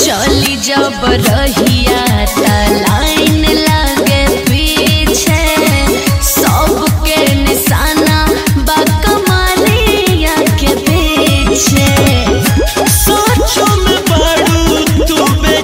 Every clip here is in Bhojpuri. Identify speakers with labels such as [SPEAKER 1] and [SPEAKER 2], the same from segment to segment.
[SPEAKER 1] चली जब रहिया त लाइन लगे पीछे सबके निशाना बा कमरिया के पीछे
[SPEAKER 2] सोचो में बड़ू तू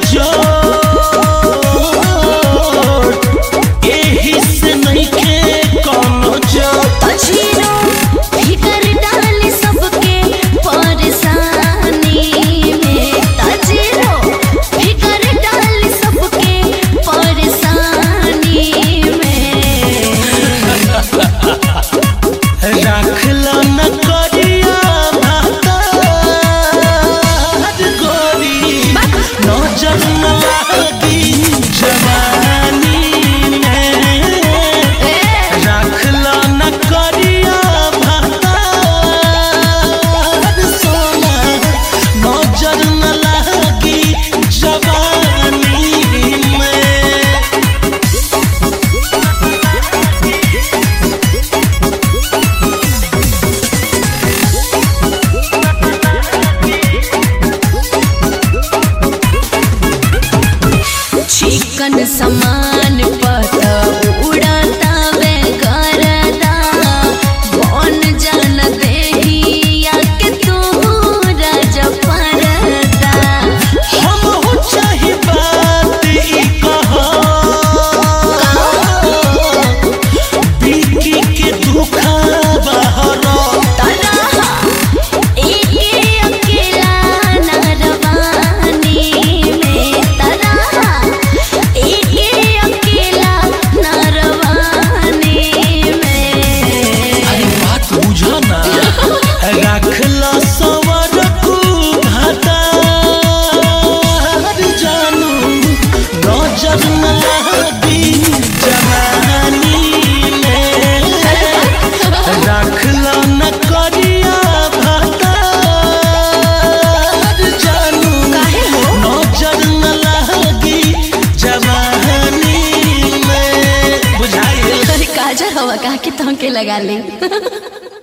[SPEAKER 2] बेजोड़ एही से नइखे कोनो जोड़
[SPEAKER 1] अजीरो फिकर डाली सबके परेशानी में तजीरो फिकर डाली सबके परेशानी में
[SPEAKER 2] रखला न करिया भातार गोरी नजर न लागी जवानी में रखला न करिया भातार सोना नजर न लागी जवानी में
[SPEAKER 1] चिकन समान पत उड़ता वे करदा कौन जान देहिया के तू राज परदा
[SPEAKER 2] हम हो चाहे बात ई कहो बिकी के दुखा बहरो
[SPEAKER 1] तनहा एके अकेला नरवानी में तनहा एके अकेला नरवानी में
[SPEAKER 2] अरे बात बुझो ना रखला सवर को भाता जानू नजर न लगी जवानी में रखला न करिया भाता जानू
[SPEAKER 1] काहे हो?
[SPEAKER 2] नजर न लगी जवानी में बुझाइल
[SPEAKER 1] काजर हवा कहा के तहके लगा ले